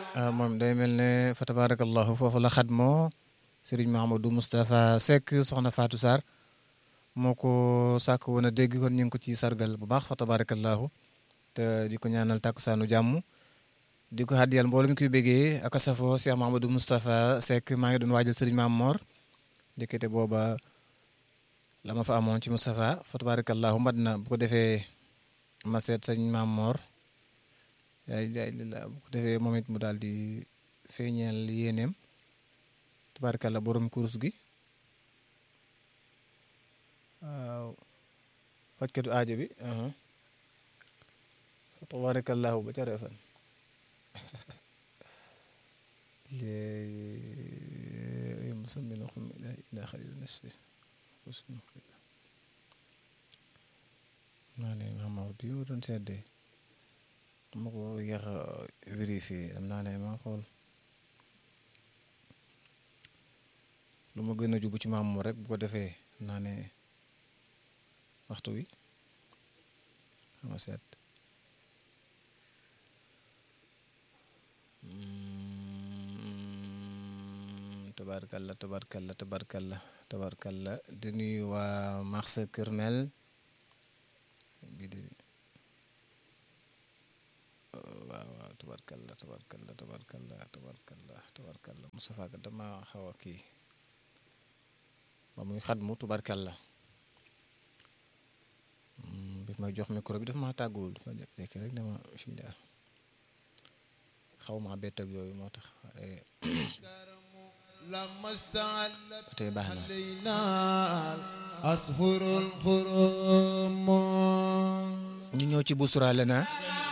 moom day mel ne fa tabarakallahu foofu la xadmoo Serigne Mahamadou Moustapha Seck soxna Fatou Sarr moo ko sàkk woon a dégg kon ñu ngi ko ci sargal bu baax fa tabarakallahu te di ko ñaanal takkusaanu jàmm di ko xaddiyal mbooloo mi koy béggee ak safo Cheikh Mahamadou Moustapha Seck maa ngi doon waajal Serigne Mame Mor ndekete booba la ma fa amoon ci Moustapha fa tabarakallahu mat na bu ko defee ma seet sëñ Mame Mor yaay jaay li la bu ko defee moom it mu daal di feeñeel yéeneem tabarakallah borom kurus gi waaw fajkatu aajo bi fa tabarakallahu ba ca refan léegi musammin xum ila xalil nasfi naa ne Mamor bi mu doon seddee dama ko yéex a vérifié am naa ne ma xool lu ma gën a jubu ci Mamor rek bu ko defee naa ne waxtu wi ama seet tabarkalla tabarkalla tabarkalla tabarkalla di nuyu waa marché Kërmel bi di waaw waaw tabarkalla tabarkalla tabarkalla tabarkalla tabarkalla Moustapha Ka dama xaw a kii ba muy xadmu tabarkalla bi may jox micro bi dafa ma tàgguwul dafa jékki rek dama bismillah xaw ma bett ak yooyu moo tax tey baax na ñu ñëw ci busura lana